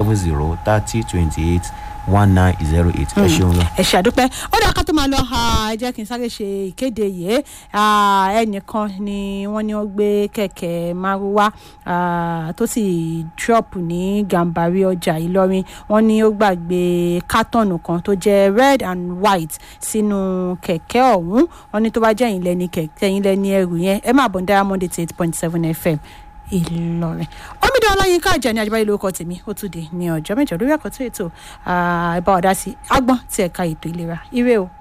seven zero thirty twenty eight one nine zero eight ẹ ṣeun lọ. ẹ ṣàdúpẹ́ ó dáa ká tó máa lọ ẹ jẹ́ kí n sáré ṣe ìkéde yìí Ah, ẹnìkan ni wọ́n ní wọ́n gbé kẹ̀kẹ́ márúwá ah, tó sì drop ní gàmbàrí ọjà ìlọrin wọ́n ní ó gbàgbé kátọ̀nù kan tó jẹ́ red and white sínú kẹ̀kẹ́ ọ̀hún wọ́n ní tó bá jẹ́ ẹ̀yin lẹ́ni kẹ̀kẹ́ ẹ̀yin lẹ́ni ẹrù yẹn ẹ máa bọ̀ ní diamond eighty eight point seven fm ìlọrin omidan ọláyínká àjàní àjẹbáyé lórúkọ tèmi ó tún dé ní ọjọ́ mẹ́jọ lórí àkọtún ètò ah, ẹ bá wa dá sí agbọn tí ẹ̀ka ètò ìlera ire o.